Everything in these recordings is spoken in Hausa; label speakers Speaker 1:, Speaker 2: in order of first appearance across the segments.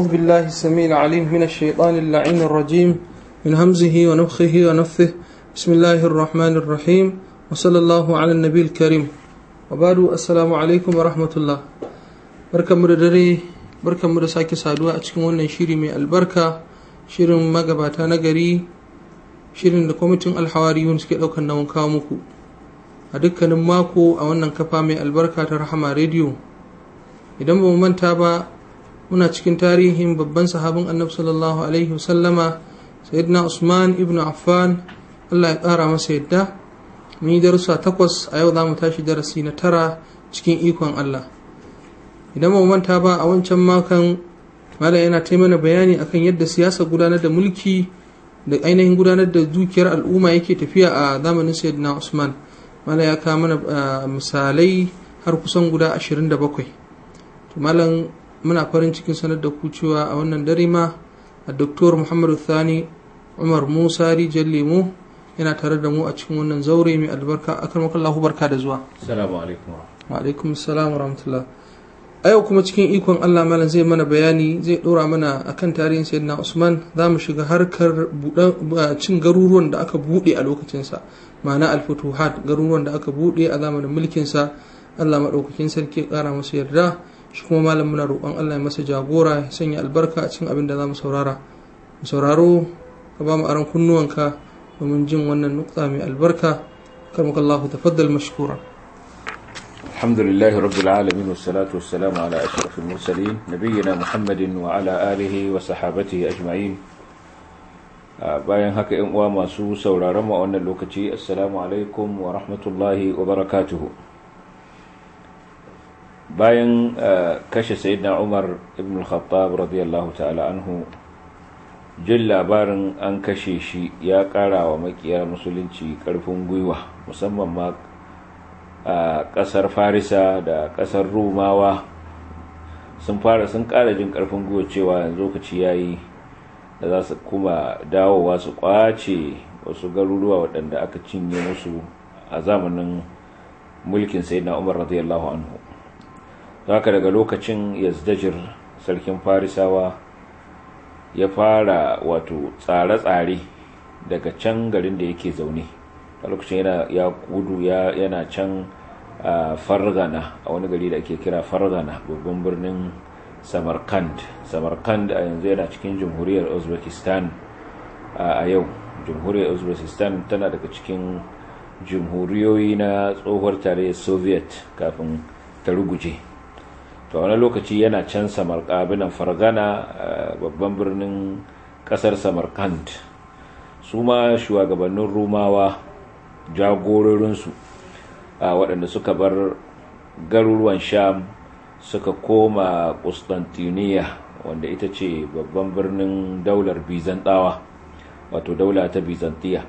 Speaker 1: أعوذ بالله السميع العليم من الشيطان اللعين الرجيم من همزه ونفخه ونفثه بسم الله الرحمن الرحيم وصلى الله على النبي الكريم وبعد السلام عليكم ورحمة الله بركة مردري بركة مردساكي سادوا أتكم ونن شيري من البركة شيري مغباتا نغري shirin da kwamitin alhawariyun suke ɗaukar nawan kawo muku a dukkanin mako a wannan kafa mai albarka ta rahama rediyo idan ba mu manta ba muna cikin tarihin babban sahabin annabi sallallahu alaihi wasallama sayyidina usman ibn affan allah ya ƙara masa yadda mun yi darussa takwas a yau za mu tashi darasi na tara cikin ikon allah idan ba mu manta ba a wancan makon malam yana taimana bayani akan yadda siyasa gudanar da mulki da ainihin gudanar da dukiyar al'umma yake tafiya a zamanin sayyidina usman malam ya kawo mana misalai har kusan guda 27 to malam muna farin cikin sanar da ku cewa a wannan dare ma a doktor muhammadu thani umar musa rijal lemo yana tare da mu a cikin wannan zaure mai albarka akan makallahu barka da zuwa
Speaker 2: Assalamu alaikum.
Speaker 1: wa alaikum assalam wa rahmatullah a yau kuma cikin ikon allah malam zai mana bayani zai dora mana akan tarihin sayyidina usman za mu shiga harkar cin garuruwan da aka bude a lokacinsa ma'ana alfutuhat garuruwan da aka bude a zamanin mulkinsa allah maɗaukakin sarki ya ƙara masa yarda shi kuma malam muna roƙon allah ya masa jagora ya sanya albarka a cikin abin da za mu saurara mu sauraro ka ba mu aron kunnuwanka domin jin wannan nukta mai albarka karmakallahu tafaddal mashkura
Speaker 2: الحمد لله رب العالمين والصلاة والسلام على أشرف المرسلين نبينا محمد وعلى آله وصحابته أجمعين bayan haka ‘yan uwa masu sauraron mu a wannan lokaci assalamu alaikum wa rahmatullahi wa barakatuhu bayan kashe sayyidina umar ibn al-khattab radiyallahu ta'ala anhu jin labarin an kashe shi ya ƙara wa makiya musulunci ƙarfin gwiwa musamman ma a ƙasar farisa da ƙasar rumawa sun fara sun ƙara jin ƙarfin gwiwa cewa yanzu lokaci ya yi da za su kuma dawowa su ƙwace wasu garuruwa waɗanda aka cinye musu a zamanin mulkin sayyidina umar radiyallahu anhu haka daga lokacin yazdajir sarkin farisawa ya fara wato tsare-tsare daga can garin da yake zaune a lokacin yana ya kudu yana can fargana a wani gari da ake kira fargana babban birnin samarkand samarkand a yanzu yana cikin jamhuriyar uzbekistan a yau jamhuriyar uzbekistan tana daga cikin jamhuriyoyi na tsohuwar tarayyar soviet kafin ta ruguje to wani lokaci yana can samarkabinan fargana babban birnin kasar samarkand su ma shugabannin rumawa jagororinsu waɗanda suka bar garuruwan sham suka koma Constantiniya wanda ita ce babban birnin daular bizantawa wato daula ta bizantiya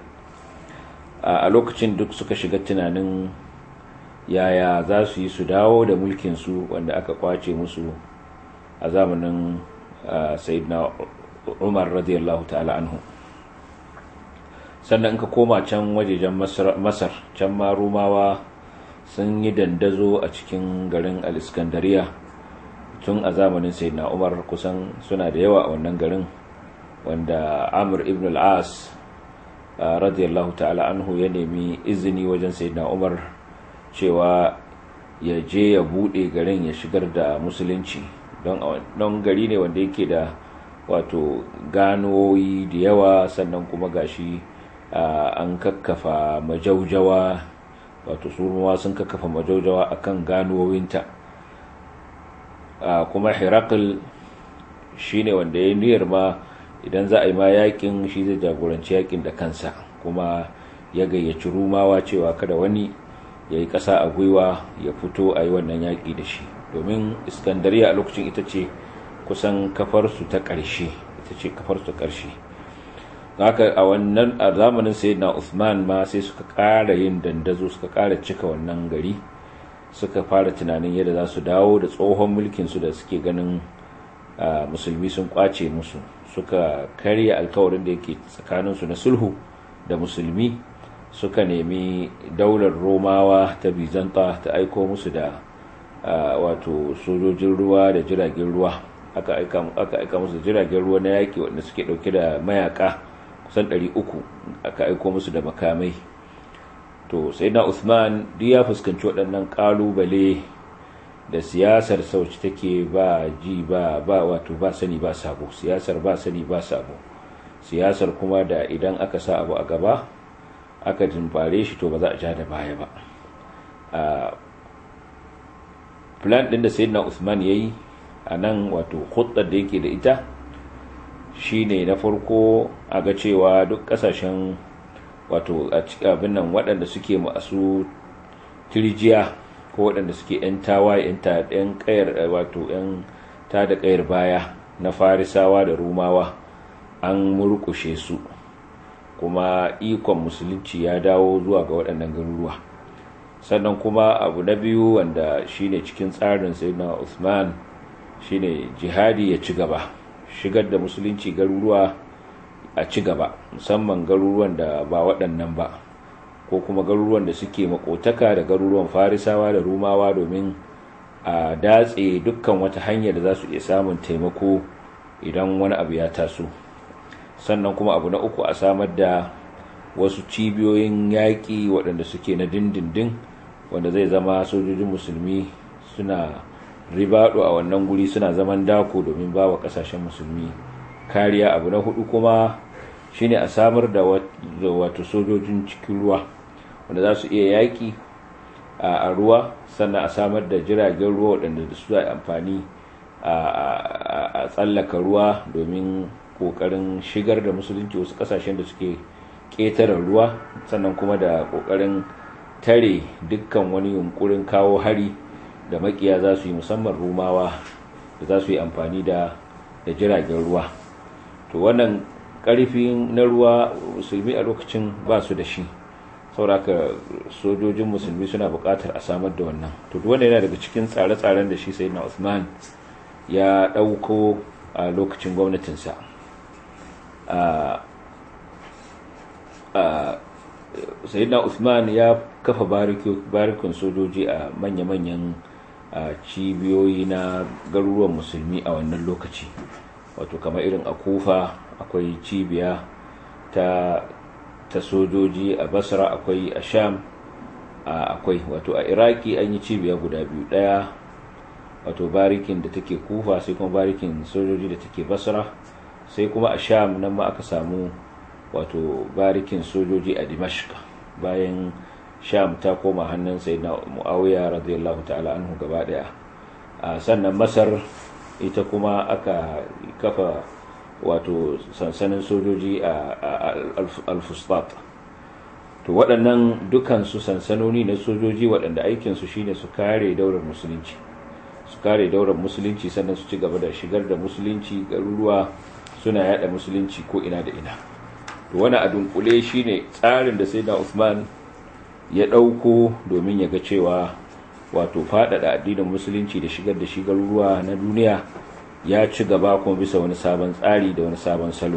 Speaker 2: a lokacin duk suka shiga tunanin yaya za su yi su dawo da mulkinsu wanda aka kwace musu a zamanin sayyidina umar radiyallahu ta'ala anhu sannan ka koma can wajejen masar can ma rumawa sun yi dandazo a cikin garin al-iskandariya tun a zamanin sayyidina umar kusan suna da yawa a wannan garin wanda amur ibn al-as radiyallahu ta'ala anhu ya nemi izini wajen sayyidina umar cewa ya je ya bude garin ya shigar da musulunci don gari ne wanda yake da wato ganoyi da yawa sannan kuma gashi an kakkafa majaujawa wato surmawa sun kakkafa majaujawa akan ganuwowinta kuma hirakul shi ne wanda ya niyyar ma idan za a yi ma yakin shi zai jagoranci yakin da kansa kuma ya gayyaci rumawa cewa kada wani ya yi ƙasa a gwiwa ya fito a yi wannan yaƙi da shi domin iskandariya a lokacin ita ce kusan kafarsu ta ƙarshe ita ce kafarsu ta ƙarshe haka a wannan a zamanin sayyidina Uthman ma sai suka ƙara yin dandazo suka ƙara cika wannan gari suka fara tunanin yadda za su dawo da tsohon mulkin su da suke ganin musulmi sun kwace musu suka karya alkawarin da yake tsakanin su na sulhu da musulmi suka nemi daular romawa ta bizanta ta aiko musu da wato sojojin ruwa da jiragen ruwa aka aika musu jiragen ruwa na yaƙi wanda suke ɗauke da mayaka kusan 300 aka aiko musu da makamai to sai na usman duk ya fuskanci waɗannan ƙalubale da siyasar sauci take ba ji ba ba wato ba sani ba sabo siyasar ba sani ba sabo siyasar kuma da idan aka sa abu a gaba aka jimfare shi to ba za a ja da baya ba plan ɗin da sayyidina usman ya yi a nan wato hudar da yake da ita shine na farko a ga cewa duk kasashen wato abin nan waɗanda suke masu tirjiya ko waɗanda suke 'yan tawaye 'yan kayar wato 'yan ta da kayar baya na farisawa da rumawa an murkushe su kuma ikon musulunci ya dawo zuwa ga waɗannan garuruwa sannan kuma abu na biyu wanda shine cikin tsarin sayyidina usman shine jihadi ya ci gaba shigar da musulunci garuruwa a ci gaba musamman garuruwan da ba waɗannan ba ko kuma garuruwan da suke makotaka da garuruwan farisawa da rumawa domin a datse dukkan wata hanyar da za su iya samun taimako idan wani abu ya taso sannan kuma abu na uku a samar da wasu cibiyoyin yaƙi waɗanda suke na dindindin wanda zai zama sojojin musulmi suna ribado a wannan guri suna zaman dako domin ba wa kasashen musulmi kariya abu na hudu kuma shine a samar da wato sojojin cikin ruwa wanda za su iya yaki a ruwa sannan a samar da jiragen ruwa waɗanda da su amfani a tsallaka ruwa domin ƙoƙarin shigar da musulunci wasu kasashen da suke ƙetare ruwa sannan kuma da ƙoƙarin tare dukkan wani yunkurin kawo hari da makiya za su yi musamman rumawa da za su yi amfani da da jiragen ruwa to wannan karfin na ruwa musulmi a lokacin ba su da shi sauraka sojojin musulmi suna buƙatar a samar da wannan to wanda yana daga cikin tsare-tsaren da shi sai na usman ya ɗauko a lokacin gwamnatinsa sayyidina usman ya kafa barikin sojoji a manya-manyan a cibiyoyi na garuruwan musulmi a wannan lokaci wato kamar irin a kufa akwai cibiya ta ta sojoji a basra akwai a sham akwai wato a iraki an yi cibiya guda biyu daya wato barikin da take kufa sai kuma barikin sojoji da take basra sai kuma a sham nan ma aka samu wato barikin sojoji a dimashq bayan sham ta koma hannun sai na muawiya radiyallahu ta'ala anhu gaba daya sannan masar ita kuma aka kafa wato sansanin sojoji a al-fustat to waɗannan dukansu sansanoni na sojoji waɗanda aikinsu shine su kare daular musulunci su kare daular musulunci sannan su ci gaba da shigar da musulunci garuruwa suna yada musulunci ko ina da ina to wani a dunkule shine tsarin da sai da Usman ya ɗauko domin ya ga cewa wato faɗaɗa addinin musulunci da shigar da shigar ruwa na duniya ya ci gaba kuma bisa wani sabon tsari da wani sabon salo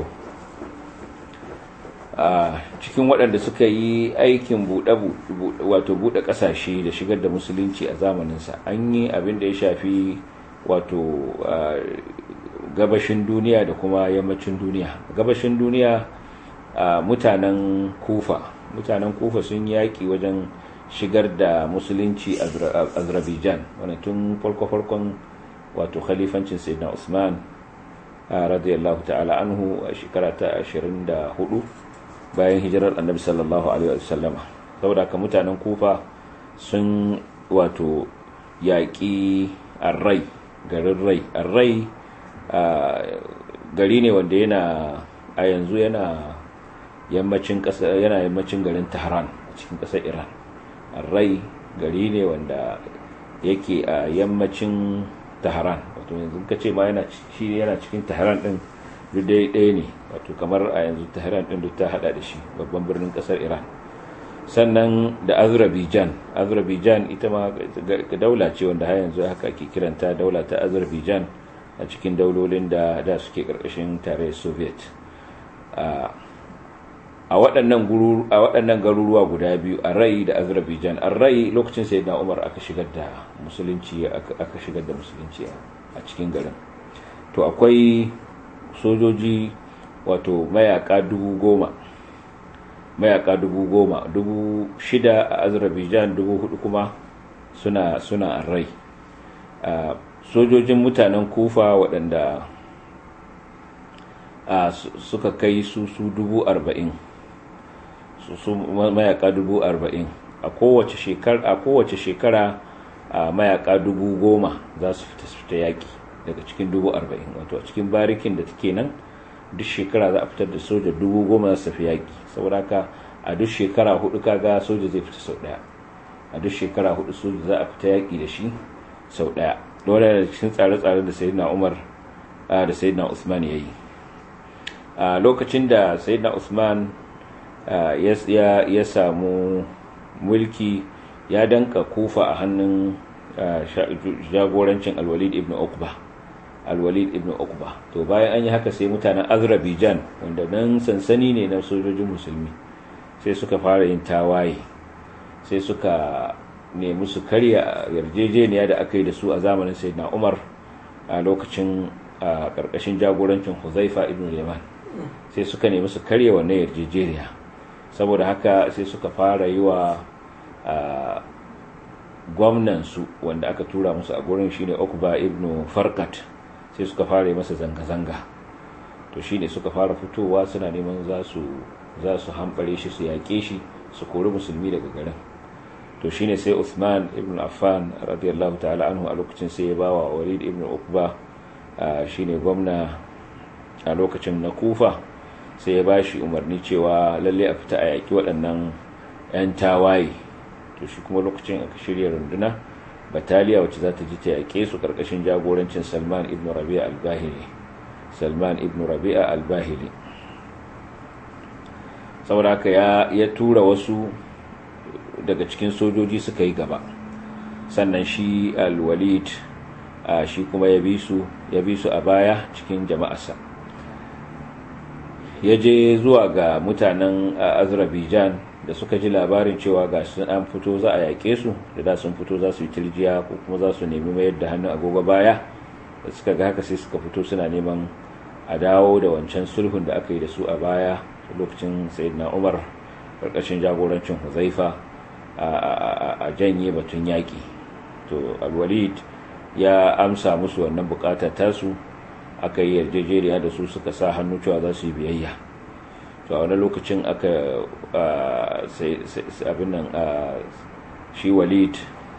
Speaker 2: a cikin waɗanda suka yi aikin wato buɗe ƙasashe da shigar da musulunci a zamaninsa an yi abin da ya shafi wato gabashin duniya da kuma yammacin duniya gabashin duniya mutanen kufa mutanen kufa sun yaƙi wajen shigar da musulunci a azerbaijan wani tun farko-farkon wato khalifancin sayyidina usman radiyallahu ta'ala anhu a shekara ta 24 bayan hijirar annabi sallallahu alaihi wasallama saboda ka mutanen kufa sun wato yaƙi arrai garin rai arrai gari ne wanda yana a yanzu yana yammacin yana yammacin garin Tehran cikin ƙasar Iran Rai gari ne wanda yake a yammacin Tehran wato yanzu ka ce ma yana shi yana cikin Tehran din duk dai ɗaya ne wato kamar a yanzu Tehran din duk ta hada da shi babban birnin ƙasar Iran sannan da Azerbaijan Azerbaijan ita ma daula ce wanda har yanzu haka ake kiranta daula ta Azerbaijan a cikin daulolin da da suke ƙarƙashin tarayyar Soviet a waɗannan garuruwa guda biyu a rai da azerbaijan a rai lokacin sai na umar aka shigar da musulunci aka shigar da musulunci a cikin garin to akwai sojoji wato mayaka dubu goma mayaka dubu goma dubu shida a azerbaijan dubu hudu kuma suna suna rai sojojin mutanen kufa waɗanda suka kai su su dubu arba'in su mayaka dubu arba'in a kowace shekara a kowace shekara a mayaka dubu goma za su fita su fita yaƙi daga cikin dubu arba'in wato a cikin barikin da take nan duk shekara za a fitar da soja dubu goma za su tafi yaƙi saboda haka a duk shekara hudu kaga soja zai fita sau ɗaya a duk shekara hudu soja za a fita yaƙi da shi sau ɗaya dole da cikin tsare-tsaren da sayyidina umar da sayyidina usman ya yi a lokacin da sayyidina usman ya samu mulki ya danka kufa a hannun jagorancin alwalid ibn uqba alwalid ibn uqba to bayan an yi haka sai mutanen azerbaijan wanda nan sansani ne na sojojin musulmi sai suka fara yin tawaye sai suka nemi su karya yarjejeniya da aka yi da su a zamanin sayyidina umar a lokacin a ƙarƙashin jagorancin huzaifa ibn yaman sai suka nemi su karya wannan yarjejeniya saboda haka sai suka fara yi wa gwamnansu wanda aka tura musu a gurin shine Ukba ibn Farkat sai suka fara masa zanga-zanga to shine suka fara fitowa suna neman za su za su hambare shi su yaƙe shi su kori musulmi daga garin to shine sai Uthman ibn Affan radiyallahu ta'ala anhu a lokacin sai ya bawa Walid ibn Uqba shine gwamna a lokacin na Kufa sai ya bashi umarni cewa lalle a fita a yaƙi waɗannan 'yan tawaye to shi kuma lokacin aka shirya runduna bataliya wacce za ta ji ta yaƙe su ƙarƙashin jagorancin salman ibn rabi'a al-bahili salman ibn rabi'a al-bahili saboda haka ya, ya tura wasu daga cikin sojoji suka yi gaba sannan shi al-walid shi kuma ya bi su ya bi su a baya cikin jama'arsa ya je zuwa ga mutanen azerbaijan da suka ji labarin cewa ga sun an fito za a yaƙe su da da sun fito za su yi tirjiya ko kuma za su nemi mayar da hannun agogo baya da suka ga haka sai suka fito suna neman a dawo da wancan sulhun da aka yi da su a baya lokacin sayyidina umar karkashin jagorancin huzaifa a janye batun yaƙi to alwalid ya amsa musu wannan bukatar tasu aka yi yarjejeriya da su suka sa hannu cewa za su yi biyayya to a wani lokacin aka abin nan shi walid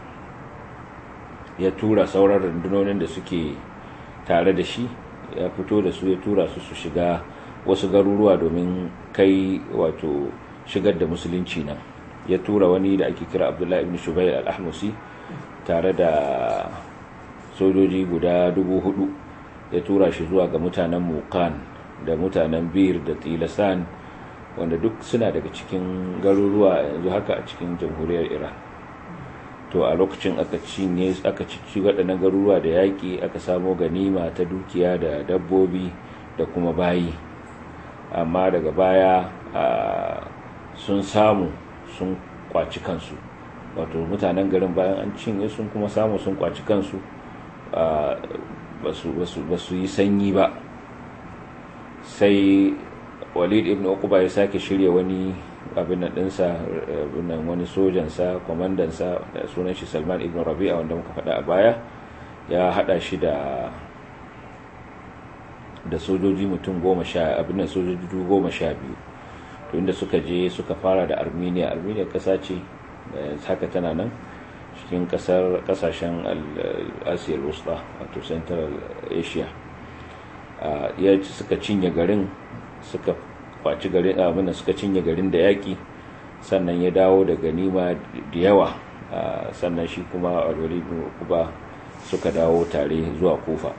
Speaker 2: ya tura sauran rundunonin da suke tare da shi ya fito da su ya tura su su shiga wasu garuruwa domin kai wato shigar da musulunci nan ya tura wani da ake kira abdullahi ibn shubair al-ahmusi tare da sojoji guda dubu hudu ya tura shi zuwa ga mutanen mukan da mutanen bir da tilasan wanda duk suna daga cikin garuruwa yanzu haka a cikin jamhuriyar iran to a lokacin aka cinye aka cici waɗannan garuruwa da yaƙi aka samo ganima ta dukiya da dabbobi da kuma bayi amma daga baya sun samu sun kwaci kansu wato mutanen garin bayan an cinye sun kuma samu sun kwaci kansu ba su yi sanyi ba sai walid ibn uquba ya sake shirya wani abin nan dinsa nan wani sojansa kwamandansa da sunan shi salman ibn rabi'a wanda muka faɗa a baya ya haɗa shi da da sojoji mutum goma sha abin nan sojoji goma sha biyu to inda suka je suka fara da armenia armenia ƙasa ce haka tana nan cikin kasar kasashen asiyar wusta wato central asia ya suka cinye garin suka kwaci garin abinda suka cinye garin da yaki sannan ya dawo da ganima da yawa sannan shi kuma alwali kuba suka dawo tare zuwa kufa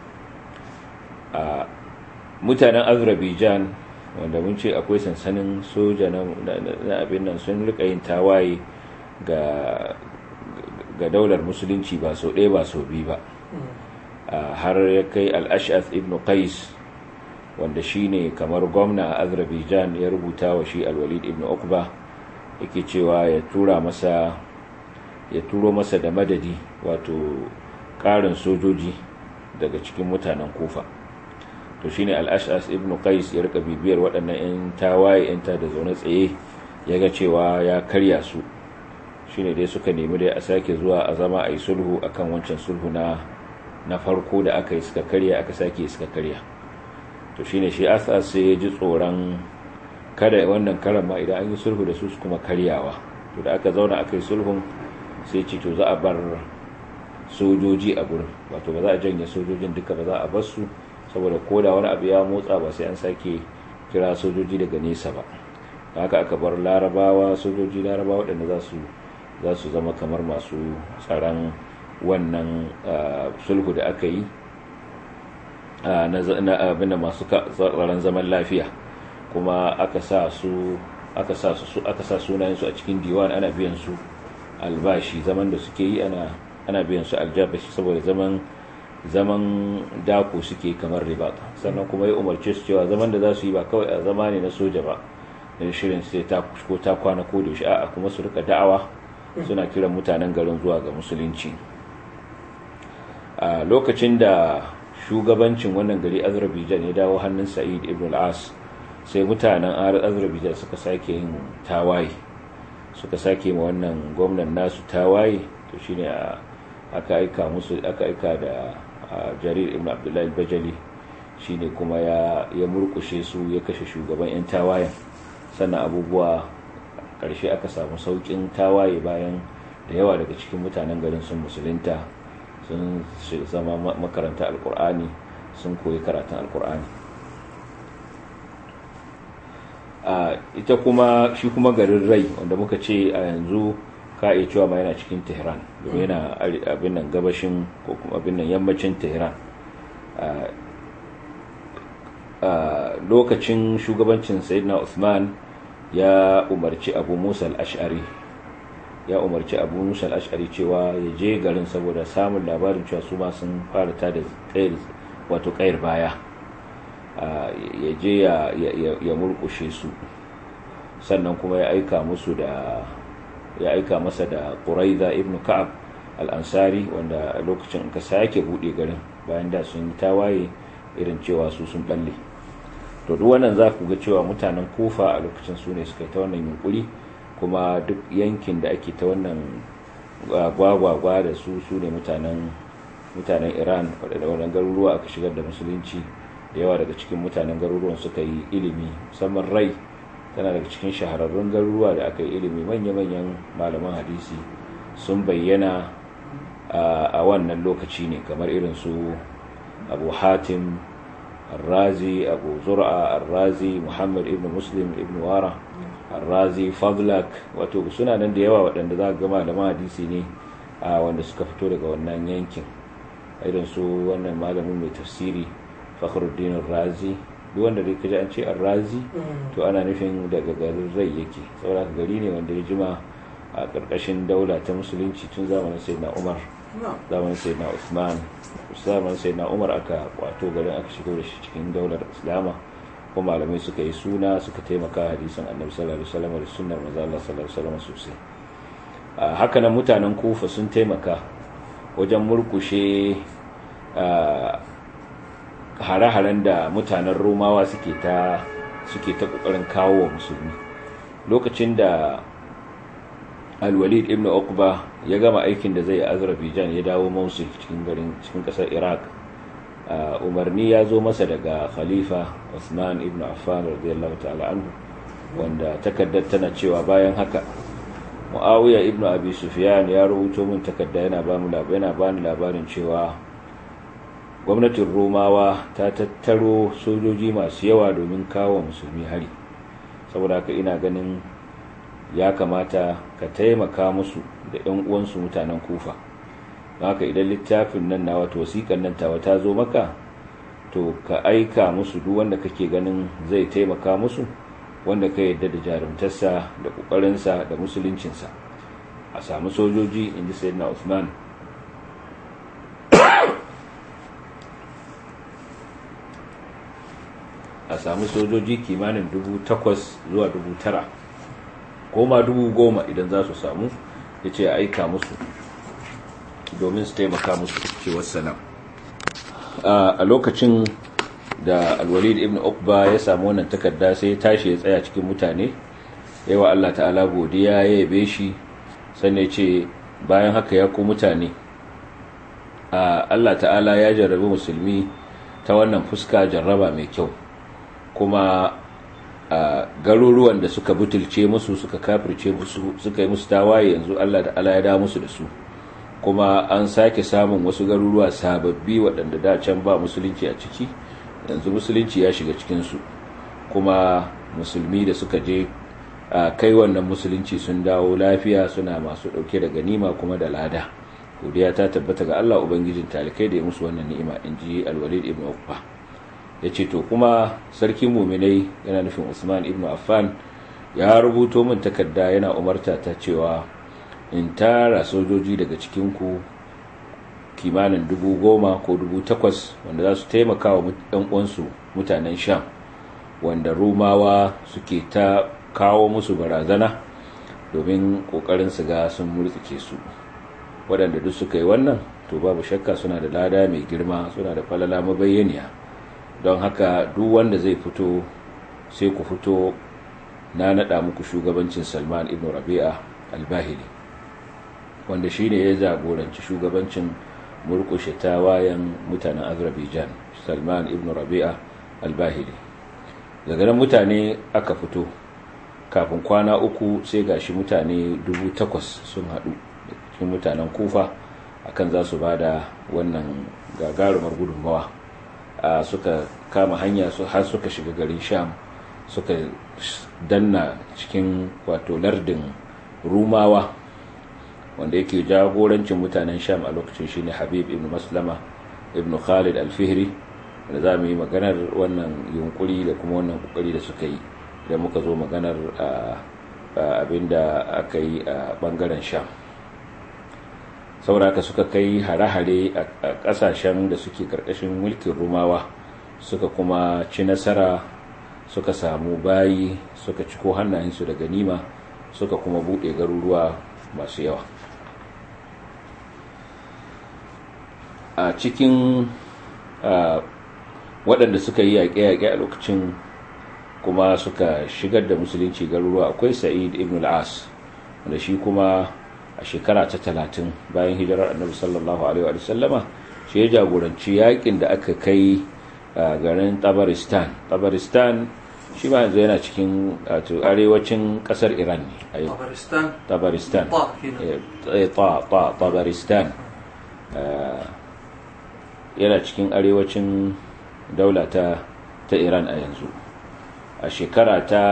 Speaker 2: mutanen azerbaijan wanda mun ce akwai sansanin soja na abin nan sun rika yin tawaye ga ga daular musulunci ba sau ɗaya ba sau biyu ba har ya kai al'ash'ath ibn qais wanda shi ne kamar gwamna a azerbaijan ya rubuta wa shi alwalid ibn ukba yake cewa ya tura masa ya turo masa da madadi wato ƙarin sojoji daga cikin mutanen kufa to shine al-ash'as ibn qais ya rika bibiyar waɗannan 'yan tawaye 'yan ta da zaune tsaye ya ga cewa ya karya su shine dai suka nemi dai a sake zuwa a zama a yi sulhu akan wancan sulhu na na farko da aka yi suka karya aka sake suka karya to shine shi asas sai ya ji tsoron kada wannan karan ma idan an yi sulhu da su su kuma karyawa to da aka zauna aka yi sulhun sai ce to za a bar sojoji a gurin wato ba za a janye sojojin duka ba za a bar su saboda koda wani abu ya motsa ba sai an sake kira sojoji daga nesa ba haka aka bar larabawa sojoji larabawa waɗanda za su za su zama kamar masu tsaron wannan sulhu da aka yi na abin da masu tsaron zaman lafiya kuma aka sa su aka sa su aka sa sunayen su a cikin diwan ana biyan su albashi zaman da suke yi ana ana biyan su aljabashi saboda zaman zaman dako suke kamar riba sannan kuma ya umarce su cewa zaman da za su yi ba kawai a zama ne na soja ba da shirin sai ta ko ta kwana ko da shi a'a kuma su rika da'awa suna kiran mutanen garin zuwa ga musulunci a lokacin da shugabancin wannan gari azerbaijan ya dawo hannun sa'id ibn al-as sai mutanen azerbaijan suka sake yin tawaye suka sake ma wannan gwamnan nasu tawaye to shine aka aika musu aka aika da jarir ibn abdullahi bajali shine kuma ya ya murkushe su ya kashe shugaban yan tawayen sannan abubuwa karshe aka samu saukin tawaye bayan da yawa daga cikin mutanen garin sun musulunta sun zama makaranta alkur'ani sun koyi karatun alkur'ani ita kuma shi kuma garin rai wanda muka ce a yanzu ka iya cewa ma yana cikin tehran domin yana abin nan gabashin ko kuma abin nan yammacin tehran lokacin shugabancin sayyidina usman ya umarci abu musa al-ash'ari ya umarci abu musa al-ash'ari cewa ya je garin saboda samun labarin cewa su ma sun fara ta da wato kayar baya ya je ya murkushe su sannan kuma ya aika musu da ya aika masa da ƙuraiza ibn ka'ab al-ansari wanda a lokacin ka sake buɗe garin bayan da sun yi tawaye irin cewa su sun balle to duk wannan za ku ga cewa mutanen kofa a lokacin su ne suka yi ta wannan yunkuri kuma duk yankin da ake ta wannan gwagwagwa da su su ne mutanen mutanen iran waɗanda wannan garuruwa aka shigar da musulunci da yawa daga cikin mutanen garuruwan suka yi ilimi musamman rai tana daga cikin shahararrun garuruwa da aka yi ilimi manya-manyan malaman hadisi sun bayyana a wannan lokaci ne kamar irin su abu hatim arrazi abu zur'a arrazi muhammad ibn muslim ibn wara arrazi fadlak wato suna nan da yawa waɗanda za ga malaman hadisi ne wanda suka fito daga wannan yankin irin su wannan malamin mai tafsiri fakhruddin razi duk wanda dai kaji an ce razi to ana nufin daga garin rai yake saboda gari ne wanda ya jima a ƙarƙashin daula ta musulunci tun zamanin sayyidina umar zamanin sayyidina usman zamanin sayyidina umar aka kwato garin aka shigo da shi cikin daular islama ko malamai suka yi suna suka taimaka hadisin annabi sallallahu alaihi wasallam da sunnar manzo Allah sallallahu alaihi wasallam sosai haka nan mutanen kufa sun taimaka wajen murkushe hare-haren da mutanen romawa suke ta suke ta kokarin kawo wa musulmi lokacin da alwalid ibn uqba ya gama aikin da zai a azerbaijan ya dawo mosul cikin garin cikin kasar iraq umarni ya zo masa daga khalifa usman ibn affan radiyallahu ta'ala anhu wanda takaddar tana cewa bayan haka muawiya ibn abi sufyan ya rubuto min takarda yana ba mu yana bani labarin cewa gwamnatin romawa ta tattaro sojoji masu yawa domin kawo musulmi hari saboda haka ina ganin ya kamata ka taimaka musu da 'yan uwansu mutanen kufa haka idan littafin nan na wato wasiƙan nan tawa ta zo maka to ka aika musu duk wanda kake ganin zai taimaka musu wanda ka yadda da jarumtarsa da ƙoƙarinsa da musuluncinsa a samu sojoji in ji sayyidina usman a samu sojoji kimanin dubu takwas zuwa dubu tara goma dubu goma idan za su samu ya ce aika musu domin su taimaka musu cewar salam a lokacin da alwalid ibn uqba ya samu wannan takarda sai ya tashi ya tsaya cikin mutane yawa Allah ta'ala godiya ya yabe shi sannan ya ce bayan haka ya ku mutane Allah ta'ala ya jarrabi musulmi ta wannan fuska jarraba mai kyau kuma garuruwan da suka butulce musu suka kafirce musu suka yi musu tawaye yanzu Allah ta'ala ya da musu da su kuma an sake samun wasu garuruwa sababbi waɗanda da can ba musulunci a ciki yanzu musulunci ya shiga cikinsu kuma musulmi da suka je a kai wannan musulunci sun dawo lafiya suna masu ɗauke da ganima kuma da lada godiya ta tabbata ga Allah ubangijin talikai da ya musu wannan ni'ima in ji alwalid ibn uqba ya ce to kuma sarkin muminai yana nufin usman ibn affan ya rubuto min takarda yana umarta ta cewa in tara sojoji daga cikinku kimanin dubu goma ko dubu takwas wanda za su taimaka wa uwansu mutanen sham wanda rumawa suke ta kawo musu barazana domin kokarin su ga sun murtsike su waɗanda duk suka yi wannan to babu shakka suna da lada mai girma suna da falala mabayyaniya don haka duk wanda zai fito sai ku fito na naɗa muku shugabancin salman ibn rabi'a albahili wanda shi ne ya jagoranci shugabancin murkushe tawayen mutanen azerbaijan salman ibn rabi'a albahili daga nan mutane aka fito kafin kwana uku sai gashi mutane dubu takwas sun haɗu cikin mutanen kufa akan za su ba da wannan gagarumar gudunmawa suka kama hanya har suka shiga garin sham suka danna cikin wato lardin rumawa wanda yake jagorancin mutanen sham a lokacin shine habib ibn maslama ibn khalid al-fihri da za mu yi maganar wannan yunkuri da kuma wannan kokari da suka yi da muka zo maganar abinda aka yi a bangaren sham sauraka suka kai hare-hare a kasashen da suke karkashin mulkin rumawa suka kuma ci nasara suka samu bayi suka ciko hannayensu da ganima suka kuma buɗe garuruwa masu yawa a cikin waɗanda suka yi yaƙe-yaƙe a lokacin kuma suka shigar da musulunci garuruwa akwai sa'id ibn al-as wanda shi kuma a shekara ta talatin bayan hijirar annabi sallallahu alaihi wa sallama shi ya jagoranci yaƙin da aka kai garin tabaristan tabaristan shi ma yanzu yana cikin arewacin ƙasar iran ne a yau tabaristan tabaristan yana cikin arewacin daula ta ta iran a yanzu a shekara ta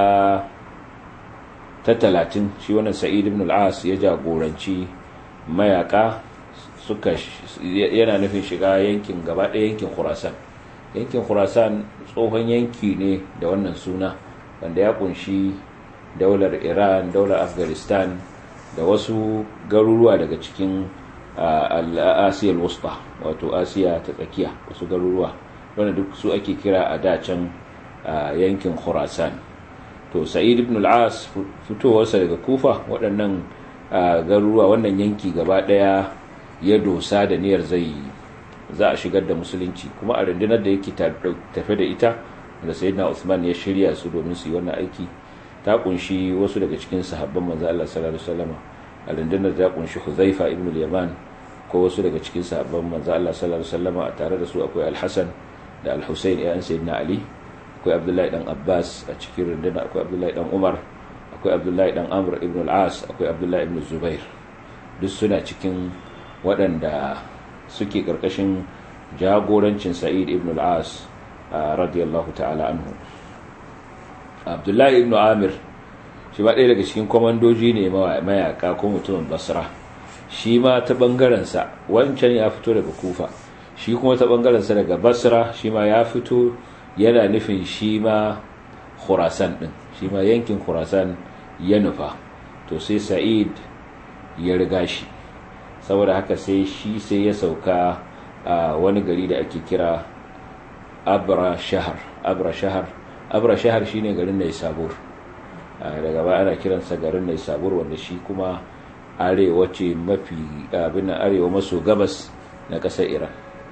Speaker 2: ta talatin shi wannan sa'id ibn al-as ya jagoranci mayaka suka yana nufin shiga yankin gaba ɗaya yankin khurasan yankin khurasan tsohon yanki ne da wannan suna wanda ya kunshi daular iran daular afghanistan da wasu garuruwa daga cikin asiyar wusta wato asiya ta tsakiya wasu garuruwa wanda duk su ake kira a dacen yankin khurasan to sa'id ibn al-as fitowarsa daga kufa waɗannan garuruwa wannan yanki gaba ɗaya ya dosa da niyyar zai za a shigar da musulunci kuma a rundunar da yake tafe da ita da sayyidina usman ya shirya su domin su yi wannan aiki ta kunshi wasu daga cikin sahabban manzo Allah sallallahu alaihi wasallam a rundunar ta kunshi huzaifa ibn al-yaman ko wasu daga cikin sahabban manzo Allah sallallahu alaihi wasallam a tare da su akwai al-hasan da al-husayn ya sayyidina ali akwai abdullahi dan abbas a cikin rundunar akwai abdullahi dan umar akwai abdullahi dan amr ibn al-as akwai abdullahi ibn zubair duk suna cikin waɗanda suke ƙarƙashin jagorancin sa'id ibn al-as radiyallahu ta'ala anhu abdullahi ibn amir shi ma ɗaya daga cikin kwamandoji ne mayaka ko mutumin basra shi ma ta ɓangarensa wancan ya fito daga kufa shi kuma ta ɓangarensa daga basra shi ma ya fito yana nufin shi ma khurasan ɗin shi ma yankin khurasan ya nufa to sai sa'id ya riga shi saboda haka sai shi sai ya sauka a wani gari da ake kira abra shahar abra shahar abra shahar shine garin da sabur daga baya ana kiransa garin da sabur wanda shi kuma arewa ce mafi abin arewa maso gabas na ƙasar iran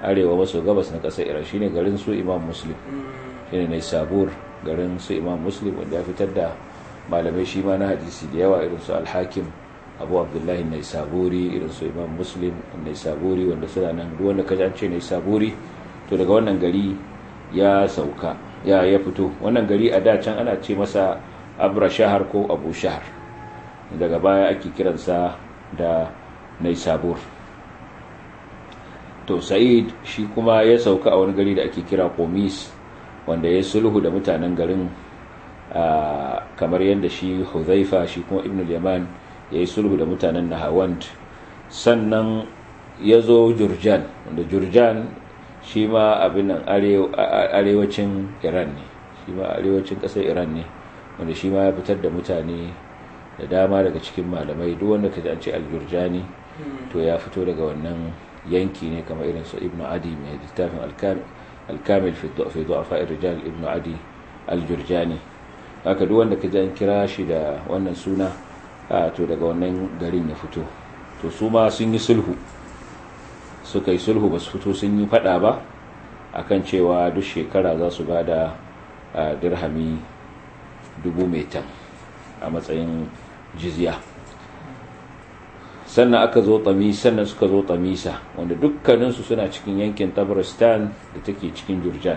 Speaker 2: arewa maso gabas na ƙasar iran shine garin su imam muslim shine ne sabur garin su imam muslim wanda ya fitar da malamai shi ma na hadisi da yawa irin su alhakim abu abdullahi nai saburi irin su imam muslim nai saburi wanda suna nan duk wanda kaji an ce nai saburi to daga wannan gari ya sauka ya ya fito wannan gari a da can ana ce masa abra shahar ko abu shahar daga baya ake kiransa da nai sabur to sa'id shi kuma ya sauka a wani gari da ake kira komis wanda ya sulhu da mutanen garin kamar yadda shi huzaifa shi kuma ibn yaman ya yi sulhu da mutanen nahawand sannan ya zo jurjan wanda jurjan shi ma abin nan arewacin iran ne shi ma arewacin ƙasar iran ne wanda shi ma ya fitar da mutane da dama daga cikin malamai duk wanda ka ji an ce aljurjani to ya fito daga wannan yanki ne kamar irin su ibnu adi mai littafin alkamil fi du'afa rijal ibnu adi aljurjani haka duk wanda ka ji an kira shi da wannan suna to daga wannan garin ya fito to su ma sun yi sulhu suka yi sulhu ba su fito sun yi fada ba akan cewa duk shekara za su ba da dirhami dubu metan a matsayin jizya sannan aka zo tamis sannan suka zo tamisa wanda dukkaninsu suna cikin yankin tabaristan da take cikin jurjan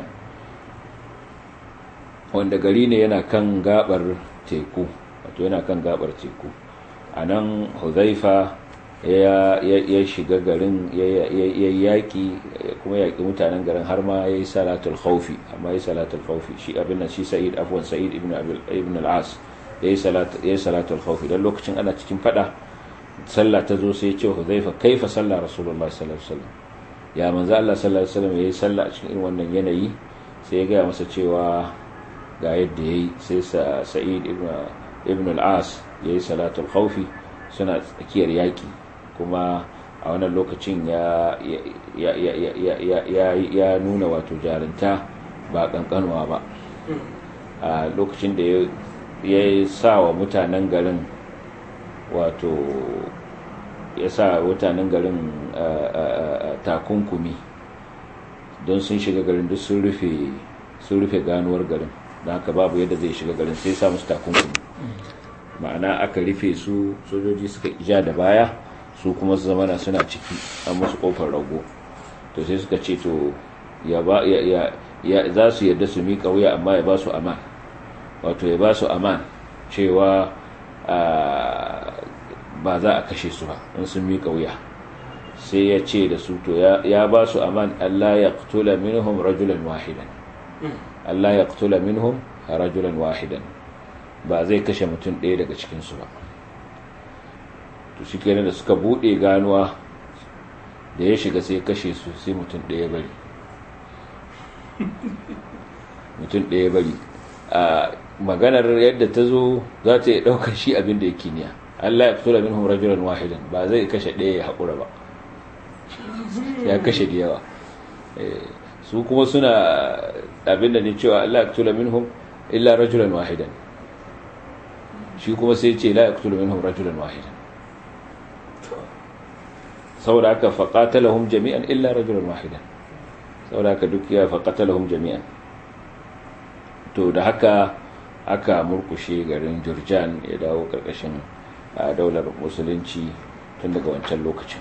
Speaker 2: wanda gari ne yana kan gabar teku wato yana kan gabar teku a nan huzaifa ya shiga garin ya yaƙi kuma yaƙi mutanen garin har ma ya yi salatul khaufi amma ya yi salatul khaufi shi abin nan shi sa'id afwan sa'id ibn al-as ya yi salatul khaufi don lokacin ana cikin fada sallah ta zo sai ya ce huzaifa kaifa sallah rasulullah sallallahu alaihi wasallam ya manzo Allah sallallahu alaihi wasallam yayi sallah a cikin irin wannan yanayi sai ya gaya masa cewa ga yadda yayi sai sa'id ibn ibn al-as yayi salatul khawfi suna tsakiyar yaki kuma a wannan lokacin ya ya ya ya nuna wato jarinta ba kankanwa ba a lokacin da ya sa wa mutanen garin wato ya sa mutanen garin takunkumi don sun shiga garin duk sun rufe ganuwar garin don haka babu yadda zai shiga garin sai sa musu takunkumi ma'ana aka rufe su sojoji suka ija da baya su kuma su zamana suna ciki an musu kofar rago to sai suka ce to za su yadda su miƙa wuya amma ya ba su aman wato ya ba su aman cewa ba za a kashe su ba in sun miƙa wuya sai ya ce da su to ya ba su aman Allah ya ƙtula minhum rajulan wahidan Allah ya ƙtula minhum rajulan wahidan ba zai kashe mutum ɗaya daga cikinsu ba to shi kenan da suka buɗe ganuwa da ya shiga sai kashe su sai mutum ɗaya bari mutum ɗaya bari a maganar yadda ta zo za ta yi ɗaukar shi abin da yake niya Allah ya fito da minhum rajulan wahidan ba zai kashe ɗaya ya haƙura ba ya kashe da yawa su kuma suna abin da ne cewa Allah ya fito da minhum illa rajulan wahidan shi kuma sai ce la ya fito da minhum rajulan wahidan saboda haka faqatalahum jami'an illa rajulan wahidan saboda haka duk ya faqatalahum jami'an to da haka aka murkushe garin Jurjan ya dawo karkashin daular musulunci tun daga wancan lokacin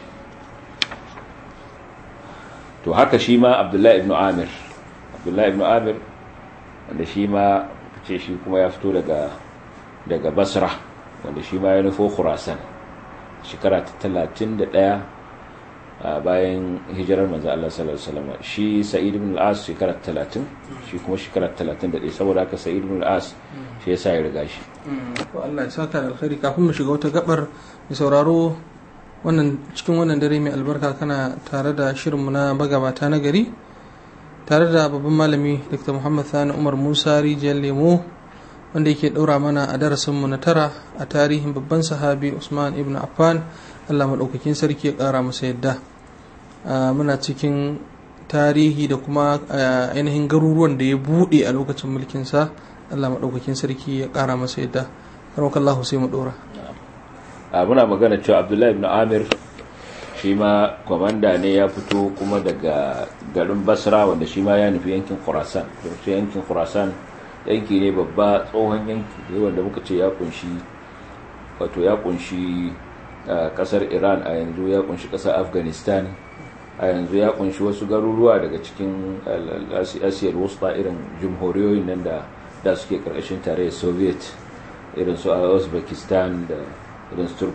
Speaker 2: to haka shi ma Abdullahi ibn Amir Abdullahi ibn Amir wanda shi ma ce shi kuma ya fito daga daga Basra wanda shi ma ya nufo Khurasan shekara ta 31 bayan hijirar manzo Allah sallallahu alaihi wasallam shi Sa'id ibn al-As shekara 30 shi kuma shekara 31 saboda haka Sa'id ibn al-As shi yasa ya riga shi
Speaker 1: to Allah ya saka da alkhairi kafin mu shiga wata gabar mai sauraro wannan cikin wannan dare mai albarka kana tare da shirinmu na bagabata na gari tare da babban malami Dr. Muhammad Sani Umar Musa Rijiyar Lemo wanda yake ɗaura mana a darasinmu na tara a tarihin babban sahabi Usman ibn Affan Allah maɗaukakin sarki ya ƙara masa yadda muna cikin tarihi da kuma ainihin garuruwan da ya buɗe a lokacin mulkinsa Allah maɗaukakin sarki ya ƙara masa yadda Allah sai mu ɗora
Speaker 2: muna magana cewa Abdullahi ibn Amir shi ma kwamanda ne ya fito kuma daga garin basra wanda shi ma ya nufi yankin khurasan yankin khurasan yanki ne babba tsohon yanki ne wanda muka ce ya kunshi wato ya kunshi kasar iran a yanzu ya kunshi kasar afghanistan a yanzu ya kunshi wasu garuruwa daga cikin asiyar wusta irin jumhuriyoyin nan da da suke karkashin tarayyar soviet irin su uzbekistan da irin su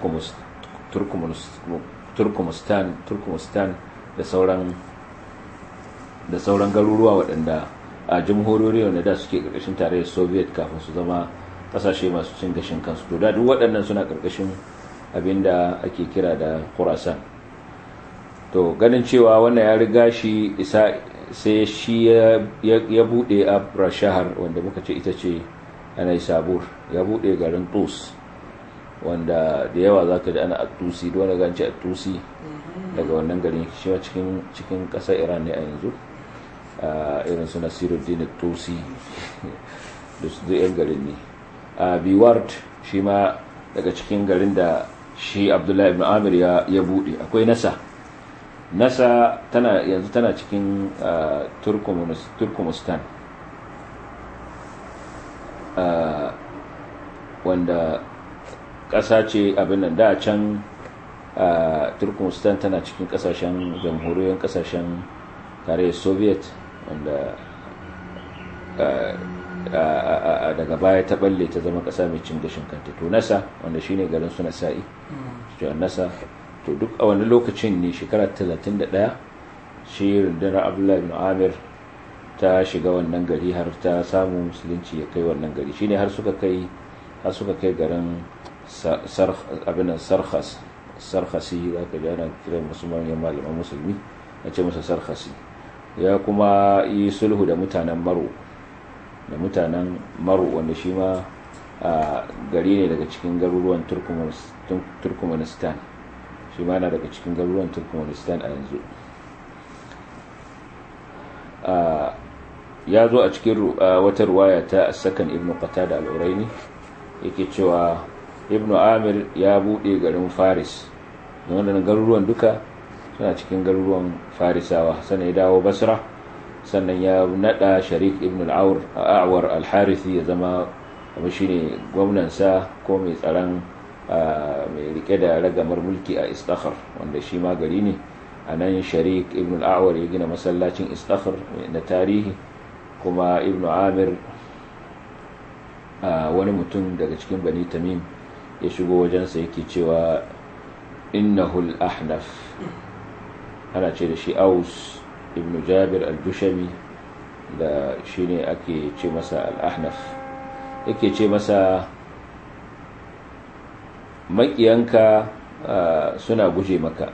Speaker 2: turkmenistan turkmenistan da sauran da sauran garuruwa waɗanda a jamhuriyar wanda da suke karkashin tarayyar soviet kafin su zama kasashe masu cin gashin kansu to da duk waɗannan suna karkashin abinda ake kira da khurasan to ganin cewa wannan ya riga shi isa sai shi ya bude abra shahar wanda muka ce ita ce anai sabur ya bude garin tus wanda da yawa za ka ji ana atusi da wani ganci atusi daga wannan garin shi cikin cikin ƙasar iran ne a yanzu irin su nasiruddin tusi da su yan garin ne a biward shi ma daga cikin garin da shi abdullahi ibn amir ya bude akwai nasa nasa tana yanzu tana cikin turkmenistan wanda ƙasa ce abin nan da can turkmenistan tana cikin ƙasashen jamhuriyar ƙasashen tarayyar soviet wanda daga baya ta balle ta zama ƙasa mai cin gashin kanta to nasa wanda shine garin su nasa'i nasa to duk a wani lokacin ne shekara 31 shi rundunar abdullahi bin amir ta shiga wannan gari har ta samu musulunci ya kai wannan gari shine har suka kai har suka kai garin abinan sarkhas sarkhasi za ka jana kiran musulman ya malaman musulmi ya ce masa sarkhasi ya kuma yi sulhu da mutanen maro da mutanen maro wanda shi ma gari ne daga cikin garuruwan turkmenistan shi ma na daga cikin garuruwan turkmenistan a yanzu ya zo a cikin wata ruwaya ta sakan ibn qatada al-uraini yake cewa ibn amir ya bude garin faris wannan garuruwan duka suna cikin garuruwan farisawa sannan ya dawo basra sannan ya nada sharik ibn al-awar al-harithi ya zama abu shine gwamnansa ko mai tsaron mai rike da ragamar mulki a istakhar wanda shi ma gari ne a nan sharik ibn al'awar ya gina masallacin istakhar na tarihi kuma ibn amir wani mutum daga cikin bani tamim ya shigo wajensa yake cewa innahul ahnaf ana ce da shi aus ibn jabir al-jushami da shi ne ake ce masa al-ahnaf yake ce masa makiyanka suna guje maka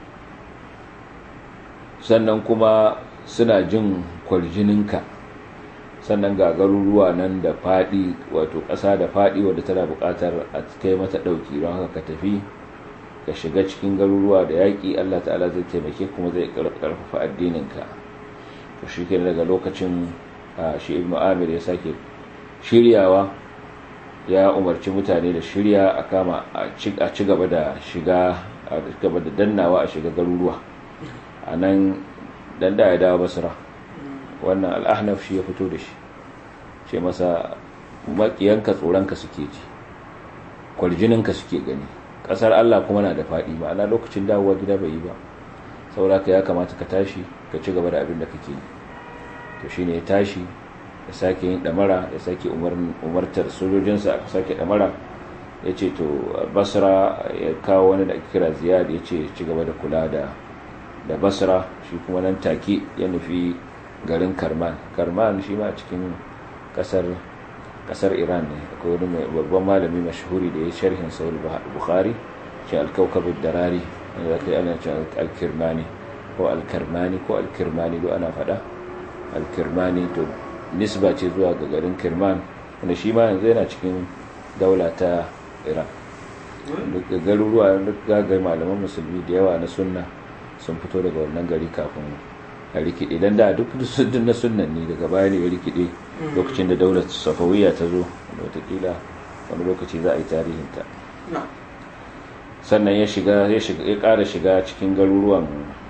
Speaker 2: sannan kuma suna jin kwarjininka sannan ga garuruwa nan da faɗi wato ƙasa da faɗi wadda tana buƙatar a kai mata ɗauki don haka ka tafi ka shiga cikin garuruwa da yaƙi allah ta'ala zai taimake kuma zai ƙarfafa addininka to shi daga lokacin shi ibnu amir ya sake shiryawa ya umarci mutane da shirya a kama a ci gaba da shiga a gaba da dannawa a shiga garuruwa a nan danda ya dawo basira wannan al'ahnaf shi ya fito da shi ce masa makiyanka tsoronka suke ji kwarjininka suke gani ƙasar allah kuma na da faɗi ma'ana lokacin dawowa gida bai yi ba sauraka ya kamata ka tashi ka ci gaba da abin da kake yi to shine ya tashi ya sake yin damara ya sake umartar sojojinsa aka sake damara ya ce to basra ya kawo wani da ake kira ziyad ya ce ci gaba da kula da da basra shi kuma nan take ya nufi garin karman karman shi ma cikin kasar kasar iran ne akwai wani babban malami mashahuri da ya sharhin sahih bukhari shi alkaukabud darari wanda zaka yi ana ce alkirmani ko alkarmani ko alkirmani do ana faɗa alkirmani to nisba ce zuwa ga garin kirman wanda shi ma yanzu yana cikin daula ta iran duk garuruwa duk gagar malaman musulmi da yawa na sunna sun fito daga wannan gari kafin a rikide dan da duk na sunnan ne daga baya ne ya rikide lokacin da daular safawiya ta zo watakila wani lokaci za a yi tarihinta sannan ya shiga ya shiga ya ƙara shiga cikin garuruwan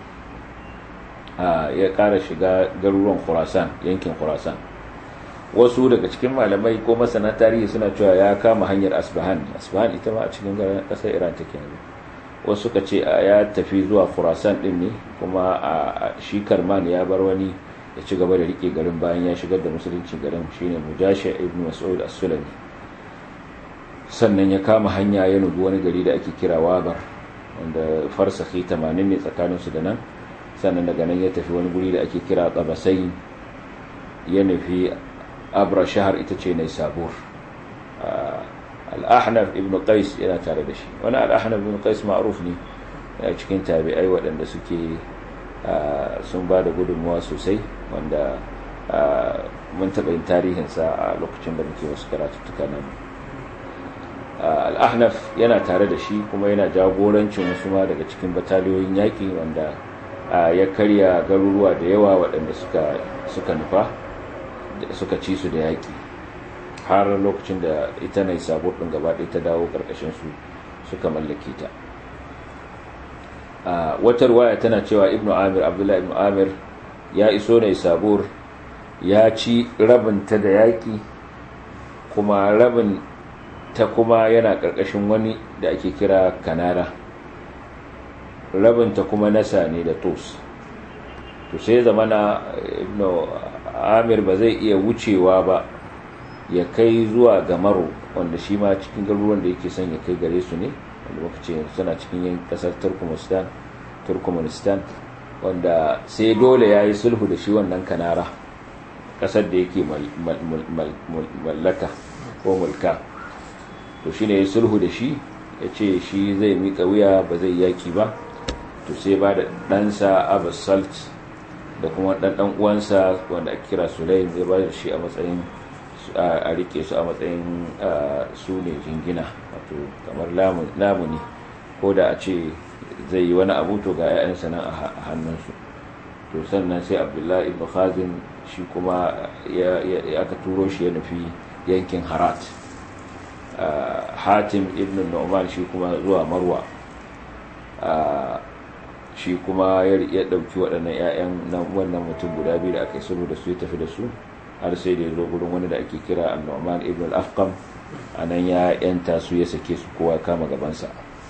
Speaker 2: ya ƙara shiga garuruwan Khurasan yankin Khurasan wasu daga cikin malamai ko masana tarihi suna cewa ya kama hanyar Asbahan Asbahan ita ma a cikin ƙasar Iran take yanzu wasu suka ce ya tafi zuwa Khurasan din ne kuma a shi Karman ya bar wani ya ci gaba da rike garin bayan ya shigar da musulunci garin shine Mujashi ibn Mas'ud as-Sulami sannan ya kama hanya ya nubi wani gari da ake kira Wabar wanda farsahi 80 ne tsakaninsu da nan sannan daga nan ya tafi wani guri da ake kira Tabasai ya nufi Abra shahar ita ce Nai Sabur al-Ahnaf ibn Qais yana tare da shi wani al-Ahnaf ibn Qais ma'ruf ne a cikin tabi'ai waɗanda suke sun ba da gudunmuwa sosai wanda mun taɓa yin tarihinsa a lokacin da muke wasu karatuttuka nan al'ahnaf yana tare da shi kuma yana jagorancin wasu ma daga cikin bataliyoyin yaƙi wanda ya karya garuruwa da yawa waɗanda suka nufa suka ci su da yaƙi har lokacin da ita na sabo ɗin gaba ɗaya ta dawo ƙarƙashin su suka mallake ta wata ruwaya tana cewa ibnu amir abdullahi ibnu amir ya iso ne sabur ya ci rabinta da yaƙi kuma rabin ta kuma yana ƙarƙashin wani da ake kira kanara rabinta kuma nasa ne da tos to sai zamana ibnu amir ba zai iya wucewa ba ya kai zuwa ga maro wanda shi ma cikin garuruwan da yake son ya kai gare su ne wanda muka ce suna cikin yin kasar turkmenistan turkmenistan wanda sai dole ya yi sulhu da shi wannan kanara kasar da yake mallaka ko mulka to shi ne ya sulhu da shi ya ce shi zai miƙa wuya ba zai yaki ba to sai ba da ɗansa abbas salt da kuma ɗan uwansa wanda ake kira sulaim zai ba da shi a matsayin a rike su a matsayin su ne jingina wato kamar lamuni ko da a ce zai yi wani abu to ga 'ya'yansa nan a hannunsu to sannan sai abdullahi ibn khazin shi kuma ya aka turo shi ya nufi yankin harat hatim ibn nu'man shi kuma zuwa marwa shi kuma ya ɗauki waɗannan 'ya'yan wannan mutum guda biyu da aka yi sulhu da su ya tafi da su har sai da ya zo gurin wani da ake kira annu'man ibn al-afqam a nan ya yanta su ya sake su kowa kama gabansa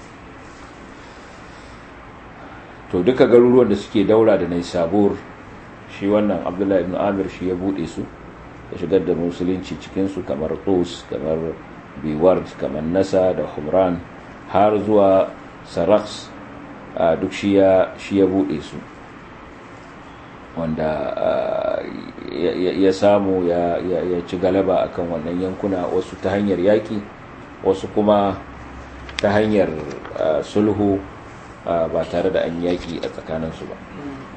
Speaker 2: to duka garuruwan da suke daura da nai sabur shi wannan abdullahi ibn amir shi ya bude su ya shigar da musulunci cikinsu kamar tos kamar biward kamar nasa da humran har zuwa saraks duk shi ya bude su wanda ya samu ya ci galaba akan wannan yankuna wasu ta hanyar yaƙi wasu kuma ta hanyar sulhu ba tare da an yaƙi a tsakaninsu ba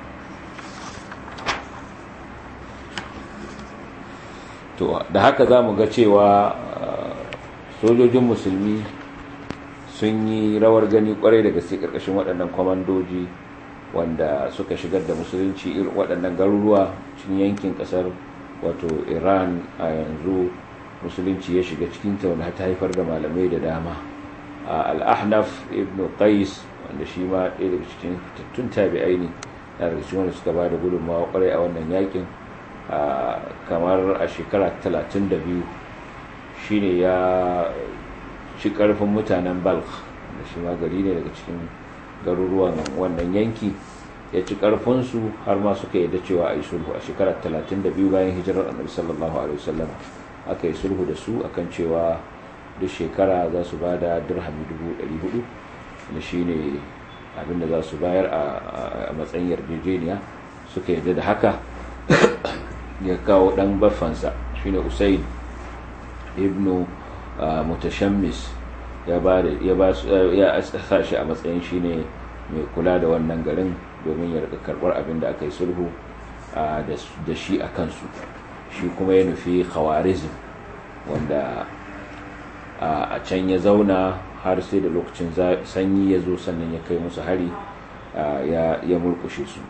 Speaker 2: to da haka za mu ga cewa sojojin musulmi sun yi rawar gani kwarai da gaske ƙarƙashin waɗannan kwamandoji wanda suka shigar da musulunci irin waɗannan garuruwa cikin yankin ƙasar wato iran a yanzu musulunci ya shiga cikinta wanda ta haifar da malamai da dama al-ahnaf ibn qais wanda shi ma ɗaya daga cikin fitattun tabi'ai ne na daga cikin wanda suka ba da gudunmawa kwarai a wannan yakin kamar a shekara 32 shine ya ci ƙarfin mutanen balk da shi ma gari ne daga cikin garuruwan wannan yanki ya ci karfinsu har ma suka yadda cewa a yi sulhu a shekarar 32 bayan hijirar annabi sallallahu alaihi wasallam aka yi sulhu da su akan cewa duk shekara za su ba da dirhami 400 da shi ne abinda za su bayar a matsayin yarjejeniya suka yadda da haka ya kawo dan baffansa shine usaid ibnu mutashammis ya ba ya sa shi a matsayin shi ne mai kula da wannan garin domin ya rika karbar abin da aka yi sulhu da shi a kansu shi kuma ya nufi khawarizm wanda a can ya zauna har sai da lokacin sanyi ya zo sannan ya kai musu hari ya mulkushe su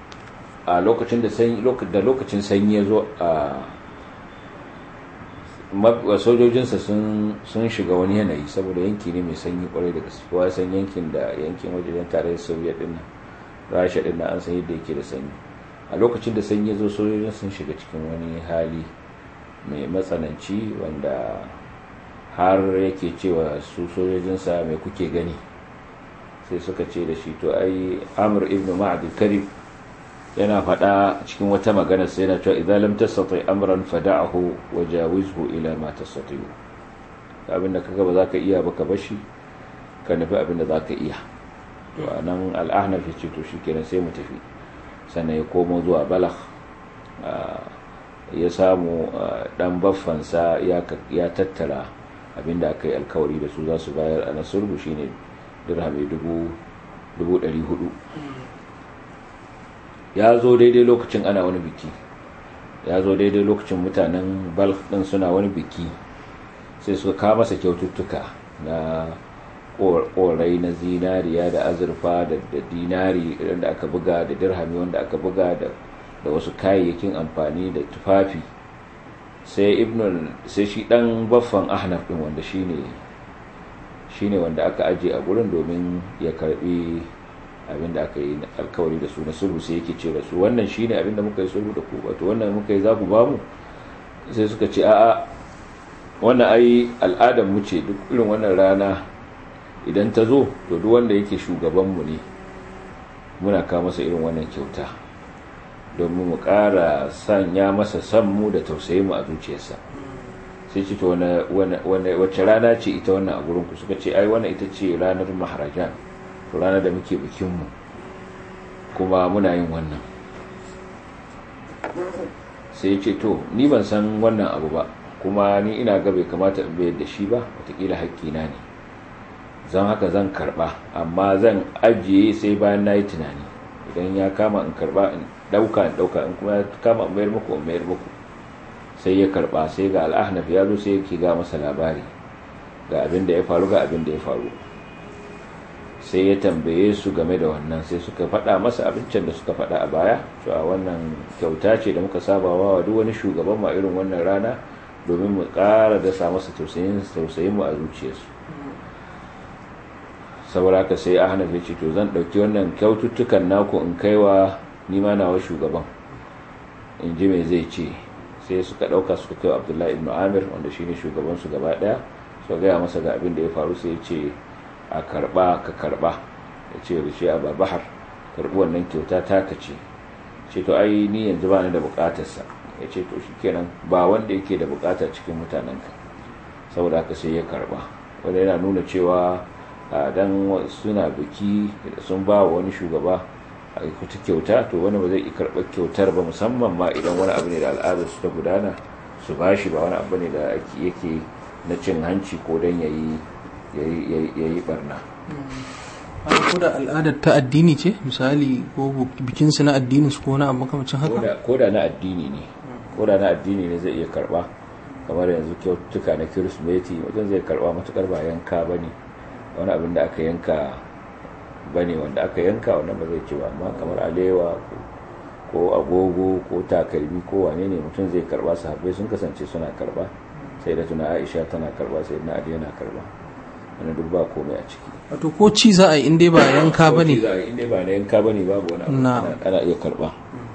Speaker 2: a lokacin da lokacin sanyi ya zo a sojojinsa sun shiga wani yanayi saboda yanki ne mai sanyi kwarai da gaske kowa san yankin da yankin wajen tarayyar soviet din nan rasha din nan an san yadda yake da sanyi a lokacin da sanyi ya zo sojojin sun shiga cikin wani hali mai matsananci wanda har yake cewa su sojojinsa mai kuke gani sai suka ce da shi to ai amur ibn ma'ad karib yana faɗa cikin wata magana sai yana cewa idan lam tastati amran fada'ahu wa jawizhu ila ma tastati abinda kaga ba za ka iya ba ka bashi ka nufi abinda za ka iya to anan al-ahnaf ce to shikenan sai mu tafi sannan ya komo zuwa balagh ya samu dan baffansa ya tattara abinda aka yi alkawari da su za su bayar a nasurbu shine dirhami dubu ɗari hudu ya zo daidai lokacin ana wani biki ya zo daidai lokacin mutanen balk din suna wani biki sai suka kawo masa kyaututtuka na korai na zinariya da azurfa da dinari wanda aka buga da dirhami wanda aka buga da wasu kayayyakin amfani da tufafi sai ibnul sai shi dan baffan ahnaf din wanda shine shine wanda aka aje a gurin domin ya karbi abinda aka yi alkawari da su na sulhu sai yake ce da su wannan shine abinda muka yi sulhu da ku wato wannan muka yi za ku bamu sai suka ce a'a wannan ai al'adar mu ce duk irin wannan rana idan ta zo to duk wanda yake shugaban mu ne muna kawo masa irin wannan kyauta domin mu ƙara sanya masa san mu da tausayin mu a zuciyarsa sai ce to wacce rana ce ita wannan a gurin ku suka ce ai wannan ita ce ranar maharajan to ranar da muke bikinmu kuma muna yin wannan sai ce to ni ban san wannan abu ba kuma ni ina ga bai kamata in bayar da shi ba watakila haƙƙina ne zan haka zan karba amma zan ajiye sai bayan na yi tunani idan ya kama in karba in ɗauka in ɗauka in kuma ya kama in mayar muku in mayar muku sai ya karba sai ga al'ahnaf ya zo sai yake ga masa labari ga abin da ya faru ga abin da ya faru sai ya tambaye su game da wannan sai suka faɗa masa abincin da suka faɗa a baya cewa wannan kyauta ce da muka saba wa duk wani shugaban ma irin wannan rana domin mu ƙara dasa masa tausayin mu a zuciyarsu saboda haka sai ahnaf ya ce to zan ɗauki wannan kyaututtukan naku in kaiwa nima nawa shugaban in ji me zai ce sai suka ɗauka suka kai abdullahi ibn amir wanda shine shugaban su gaba ɗaya suka gaya masa ga abin da ya faru sai ya ce a karba ka karba ya ce da shi a babahar karbi wannan kyauta taka ce ce to ai ni yanzu ba ni da bukatarsa ya ce to shikenan ba wanda yake da bukata cikin mutanenka saboda haka sai ya karba wanda yana nuna cewa dan suna biki sun ba wa wani shugaba a kuta kyauta to wani ba zai yi karɓar kyautar ba musamman ma idan wani abu ne da al'adar su ta gudana su ba shi ba wani abu ne da yake na cin hanci ko don ya yi barna
Speaker 1: ko da al'adar ta addini ce misali ko bikinsu na addini su ko wani abu makamacin haka
Speaker 2: ko da na addini ne ko da na addini ne zai iya karba kamar yanzu kyautuka na kirismeti wajen zai karba matukar ba yanka ba ne wani abin da aka yanka ba ne wanda aka yanka wannan ba zai ci ba amma kamar alewa ko agogo ko takalmi ko wane ne mutum zai karba sahabbai sun kasance suna karba sai da tuna aisha tana karba sai na ali yana karba wani duk ba komai a ciki
Speaker 1: wato ko ci za a yi inda ba yanka ba ne
Speaker 2: inda ba na yanka ba ne babu wani abu ana iya karba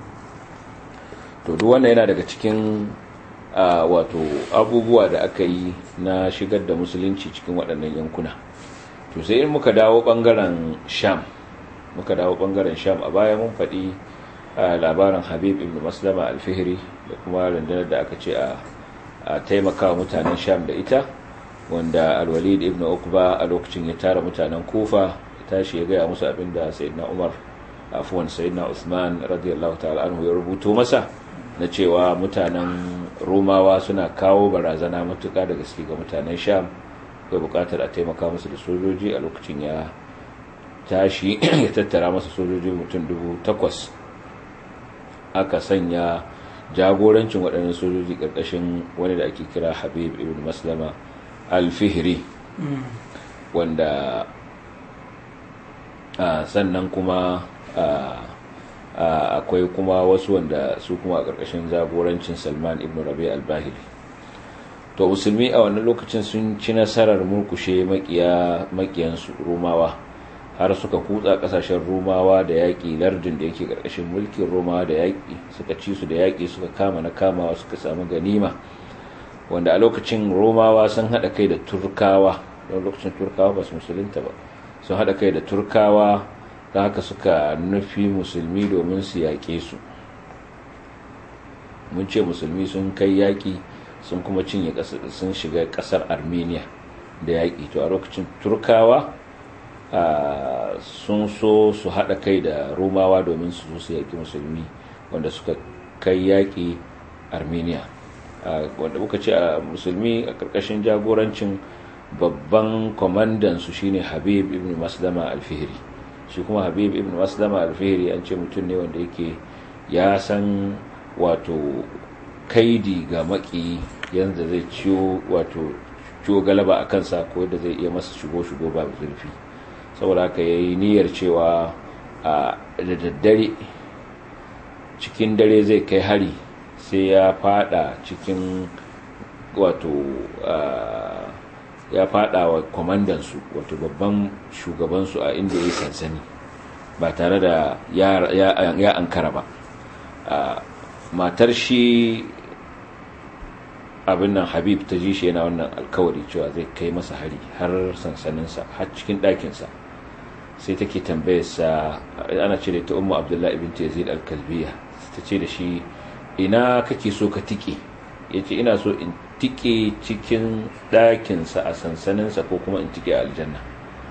Speaker 2: to duk wannan yana daga cikin wato abubuwa da aka yi na shigar da musulunci cikin waɗannan yankuna to sai in muka dawo ɓangaren sham muka dawo ɓangaren sham a baya mun faɗi labarin habib ibn maslama alfihiri da kuma rundunar da aka ce a taimaka mutanen sham da ita wanda alwalid ibn ukba a lokacin ya tara mutanen kufa ya tashi ya gaya musu abin da sayyidina umar afuwan sayyidina usman radiyallahu ta'ala anhu ya rubuto masa na cewa mutanen romawa suna kawo barazana matuka da gaske ga mutanen sham akwai bukatar a taimaka musu da sojoji a lokacin ya tashi ya tattara masa sojoji mutum dubu takwas aka sanya jagorancin waɗannan sojoji ƙarƙashin wani da ake kira habib ibn maslama alfihiri wanda sannan kuma akwai kuma wasu wanda su kuma a ƙarƙashin jagorancin salman ibn rabi al-bahiri to musulmi a wannan lokacin sun ci nasarar murkushe makiyansu romawa har suka kutsa kasashen romawa da yaƙi lardin da yake ƙarƙashin mulkin romawa da yaƙi suka ci su da yaƙi suka kama na kamawa suka samu ganima wanda a lokacin romawa sun haɗa kai da turkawa don lokacin turkawa ba su musulunta ba sun haɗa kai da turkawa da haka suka nufi musulmi domin su yaƙe su mun ce musulmi sun kai yaƙi sun kuma cinye sun shiga ƙasar armenia da yaƙi to a lokacin turkawa sun so su haɗa kai da romawa domin su su yaƙi musulmi wanda suka kai yaƙi armenia wanda muka ce a musulmi a ƙarƙashin jagorancin babban kwamandansu shine habib ibn maslama alfihiri shi kuma habib ibn maslama alfihiri an ce mutum ne wanda yake ya san wato kaidi ga maki yanzu zai ciwo wato ciwo galaba a kansa ko da zai iya masa shigo-shigo ba zurfi saboda haka ya yi niyyar cewa a da daddare cikin dare zai kai hari sai ya fada cikin wato ya fada wa kwamandansu wato babban shugabansu a inda ya yi sansani ba tare da ya ankara ba matar shi abin nan habib ta ji shi yana wannan alkawari cewa zai kai masa hari har sansaninsa har cikin ɗakinsa sai take tambayarsa ana ce da ta umu abdullahi ibn yazid al-kalbiya ta ce da shi ina kake so ka tike ya ce ina so in tike cikin ɗakinsa a sansaninsa ko kuma in tike a aljanna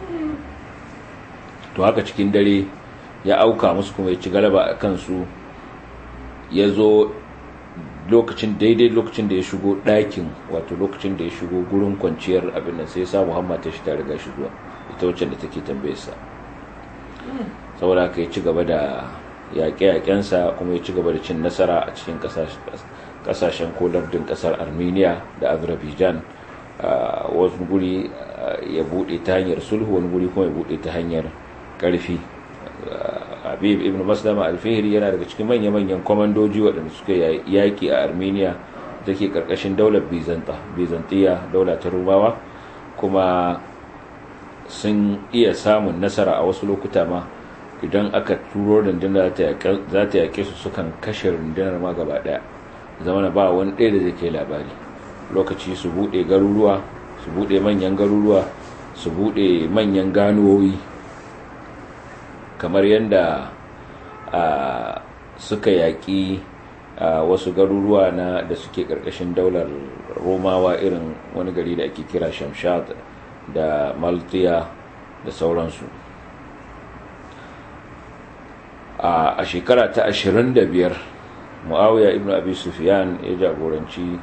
Speaker 2: to haka cikin dare ya auka musu kuma ya ci galaba a kansu ya zo lokacin daidai lokacin da ya shigo ɗakin wato lokacin da ya shigo gurin kwanciyar abin nan sai ya sa muhammad ta shi ta riga shi zuwa ita wacce da take tambayarsa saboda haka ya ci gaba da yaƙe-yaƙensa kuma ya ci gaba da cin nasara a cikin ƙasashen ko lardin ƙasar armenia da azerbaijan wasu guri ya buɗe ta hanyar sulhu wani guri kuma ya buɗe ta hanyar ƙarfi habib ibn maslama alfihiri yana daga cikin manya-manyan kwamandoji waɗanda suka yaƙi a armenia da ke ƙarƙashin daular bizantiya daula ta rumawa kuma sun iya samun nasara a wasu lokuta ma idan aka turo rundunar za ta yaƙe su sukan kashe rundunar ma gaba ɗaya zamana ba wani ɗaya da zai kai labari lokaci su buɗe garuruwa su buɗe manyan garuruwa su buɗe manyan ganuwoyi kamar yadda suka yaƙi wasu garuruwa na da suke ƙarƙashin daular romawa irin wani gari da ake kira shamshat da maltiya da sauransu a shekara ta 25 muawiya ibn abi sufyan ya jagoranci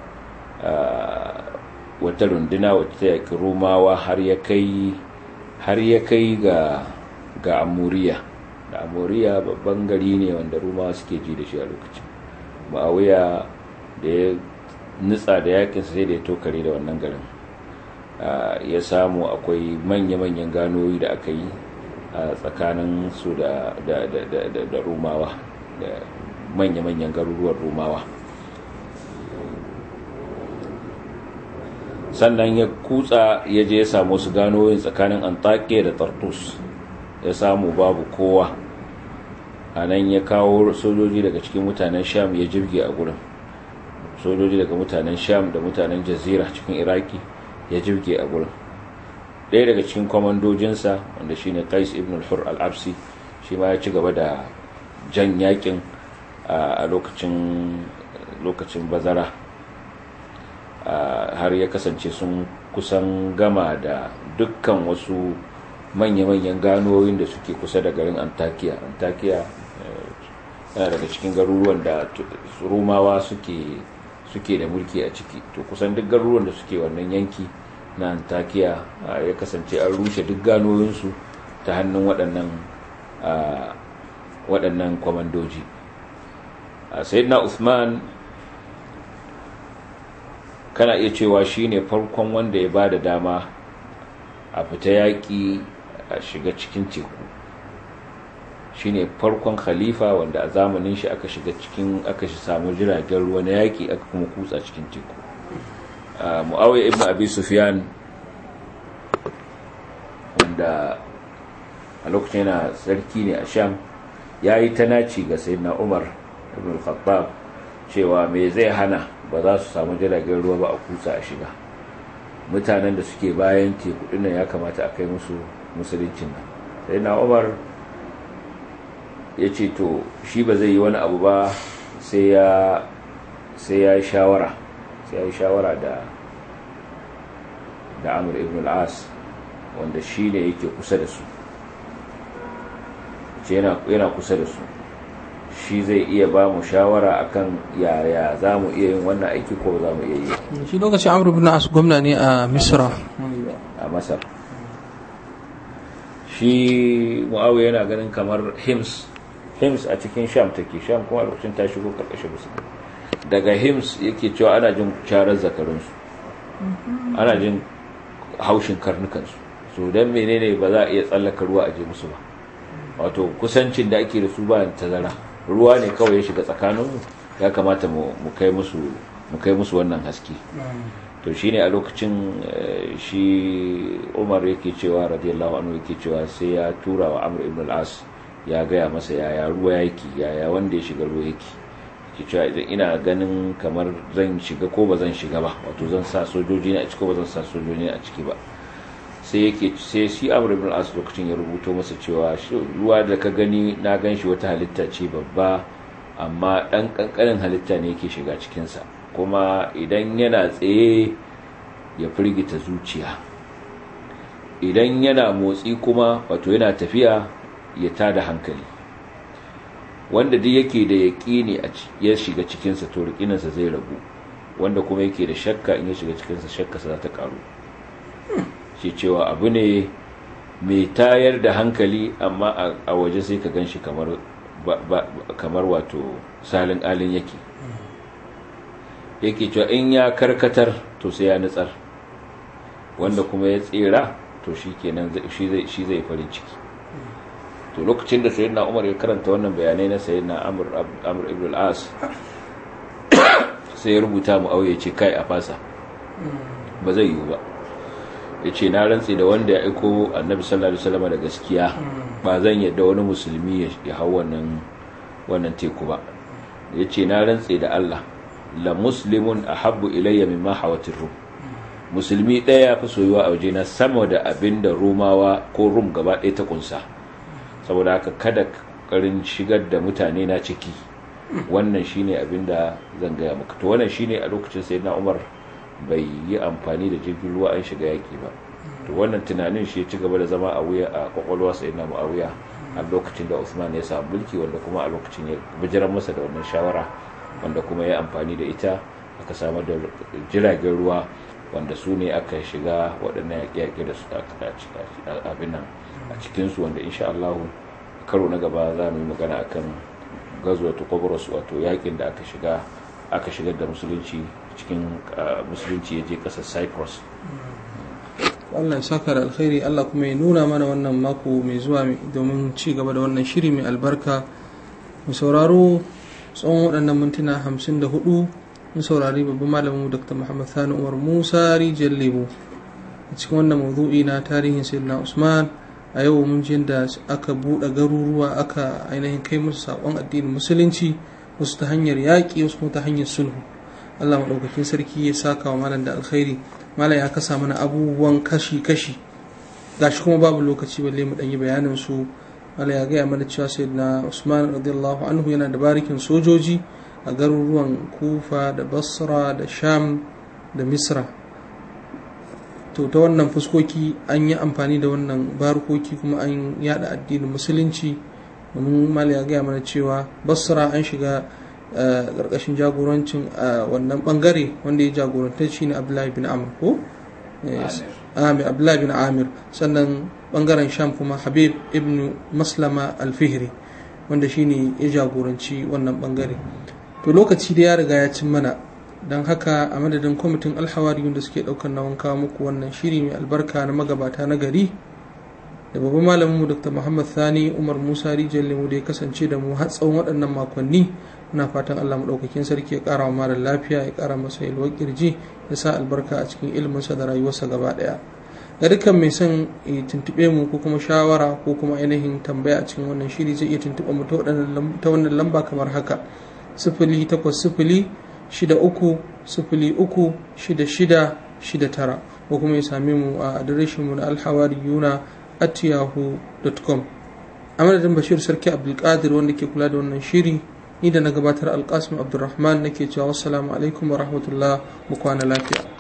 Speaker 2: wata runduna wacce ta yaƙi romawa har ya kai har ya kai ga ga amuriya da amuriya babban gari ne wanda rumawa suke ji da shi a lokacin ma'awiya da ya nutsa da yakinsa sai da ya tokare da wannan garin ya samu akwai manya-manyan ganoyi da aka yi a tsakanin su da rumawa da manya-manyan garuruwan rumawa sannan ya kutsa ya je ya samu su ganoyin tsakanin antakiya da tartus ya samu babu kowa a nan ya kawo sojoji daga cikin mutanen sham ya jirge a gurin sojoji daga mutanen sham da mutanen jazira cikin iraki ya jirge a gurin ɗaya daga cikin kwamandojinsa wanda shine qais ibn al-hur al-absi shi ma ya ci gaba da jan yakin a lokacin lokacin bazara har ya kasance sun kusan gama da dukkan wasu manya-manyan ganoyin da suke kusa da garin antakiya antakiya yana daga cikin garuruwan da rumawa suke suke da mulki a ciki to kusan duk garuruwan da suke wannan yanki na antakiya ya kasance an rushe duk ganoyinsu ta hannun waɗannan waɗannan kwamandoji sayyidina Uthman kana iya cewa shine farkon wanda ya ba da dama a fita yaƙi a shiga cikin teku shine farkon khalifa wanda a zamanin shi aka shiga cikin aka shi samu jiragen ruwa na yaƙi aka kuma kutsa cikin teku mu'awiyar ibn abi sufyan wanda a lokacin yana sarki ne a sham ya yi ta naci ga sayyidina umar ibn khattab cewa me zai hana ba za su samu jiragen ruwa ba a kusa a shiga mutanen da suke bayan teku dinnan ya kamata a kai musu musuluncin nan sayyidina umar ya ce to shi ba zai yi wani abu ba sai ya yi shawara sai ya yi shawara da da amur ibn al'as wanda shi ne yake kusa da su yana kusa da su shi zai iya ba mu shawara akan yaya za mu iya yin wannan aiki ko za mu iya yi
Speaker 1: shi lokacin amur ibn al'as gwamna ne a misra
Speaker 2: a masar shi mu'awiya yana ganin kamar hims hims a cikin sham take sham kuma lokacin ta shigo karkashin musulmi daga hims yake cewa ana jin charar zakarunsu ana jin haushin karnukansu so don menene ba za a iya tsallaka ruwa a je musu ba wato kusancin da ake da su ba tazara ruwa ne kawai ya shiga tsakaninmu ya kamata mu kai musu mu kai musu wannan haske to shine a lokacin shi umar yake cewa radiyallahu anhu yake cewa sai ya tura wa amr ibn al-as ya gaya masa yaya ruwa yake yaya wanda ya shiga ruwa yake ke cewa idan ina ganin kamar zan shiga ko ba zan shiga ba wato zan sa sojoji ne a ciki ko ba zan sa sojoji ne a ciki ba sai yake sai shi amr ibn as lokacin ya rubuto masa cewa ruwa da ka gani na gan shi wata halitta ce babba amma dan kankanin halitta ne yake shiga cikinsa kuma idan yana tsaye ya firgita zuciya idan yana motsi kuma wato yana tafiya ya tada hankali wanda duk yake da yaƙini ya shiga cikinsa to riƙinansa zai ragu wanda kuma yake da shakka in ya shiga cikinsa shakkarsa za ta ƙaru shi cewa abu ne mai tayar da hankali amma a waje sai ka gan shi kamar wato salin alin yake yake cewa in ya karkatar to sai ya nutsar wanda kuma ya tsira to shi kenan shi zai farin ciki to lokacin da sayyidina umar ya karanta wannan bayanai na sayyidina amr amr ibn al-as sai ya rubuta mu auye ce kai a fasa ba zai yiwu ba yace na rantsi da wanda ya aiko annabi sallallahu alaihi wasallam da gaskiya ba zan yadda wani musulmi ya hau wannan wannan teku ba yace na rantsi da Allah la muslimun ahabbu ilayya mimma hawatir rum musulmi ɗaya ya fi soyuwa a wajena sama da abin da rumawa ko rum gaba ɗaya ta kunsa saboda haka kada karin shigar da mutane na ciki wannan shine abin da zan gaya maka to wannan shine a lokacin sayyidina Umar bai yi amfani da jirgin ruwa an shiga yaki ba to wannan tunanin shi ya ci gaba da zama a wuya a kwakwalwa sayyidina Muawiya a lokacin da Uthman ya samu mulki wanda kuma a lokacin ya bijiran masa da wannan shawara wanda kuma ya amfani da ita aka samar da jiragen ruwa wanda su ne aka shiga waɗannan yaƙe-yaƙe da su abin nan a cikinsu wanda insha Allah karo na gaba za mu yi magana akan gazuwa ta kwabros wato yaƙin da aka shiga aka shigar da musulunci cikin musulunci ya je ƙasar cyprus
Speaker 1: Allah ya saka da alkhairi Allah kuma ya nuna mana wannan mako mai zuwa domin ci gaba da wannan shiri mai albarka mu sauraro tsawon waɗannan mintuna hamsin da hudu mun saurari babban malamin dr muhammad sani umar musa rijiyar lemo a cikin wannan mawdu'i na tarihin sayyidina usman a yau mun ji da aka buɗe garuruwa aka ainihin kai musu saƙon addinin musulunci wasu ta hanyar yaƙi wasu kuma ta hanyar sulhu allah maɗaukakin sarki ya saka wa malam da alkhairi malam ya kasa mana abubuwan kashi-kashi gashi kuma babu lokaci balle mu ɗanyi bayanin su malam ya gaya mana cewa sayyidina usman radiyallahu anhu yana da barikin sojoji a garuruwan kufa da basra da sham da misra to ta wannan fuskoki an yi amfani da wannan barkoki kuma an yada addinin musulunci domin mali ya gaya mana cewa basra an shiga ƙarƙashin jagorancin wannan bangare wanda ya jagoranta shi ne abdullahi bin amir ko amir abdullahi bin amir sannan bangaren sham kuma habib ibn maslama alfihri wanda shi ne ya jagoranci wannan bangare to lokaci da ya riga ya cin mana don haka a madadin kwamitin alhawariyun da suke daukar nawan kawo muku wannan shiri mai albarka na magabata na gari da babban malamin mu dr muhammad sani umar musa rijiyar lemu da ya kasance da mu har tsawon waɗannan makonni muna fatan Allah maɗaukakin sarki ya ƙara wa mara lafiya ya ƙara masa yalwar kirji ya sa albarka a cikin iliminsa da rayuwarsa gaba ɗaya ga dukkan mai son ya tuntuɓe mu ko kuma shawara ko kuma ainihin tambaya a cikin wannan shiri zai iya tuntuɓa mu ta wannan lamba kamar haka sifili takwas sifili shida uku sifili uku shida shida shida tara ko kuma ya same mu a adireshinmu na alhawariyuna at yahoo.com a madadin bashir sarki abdulkadir wanda ke kula da wannan shiri ni da na gabatar alkasim abdulrahman nake cewa wassalamu alaikum wa rahmatullah mu kwana lafiya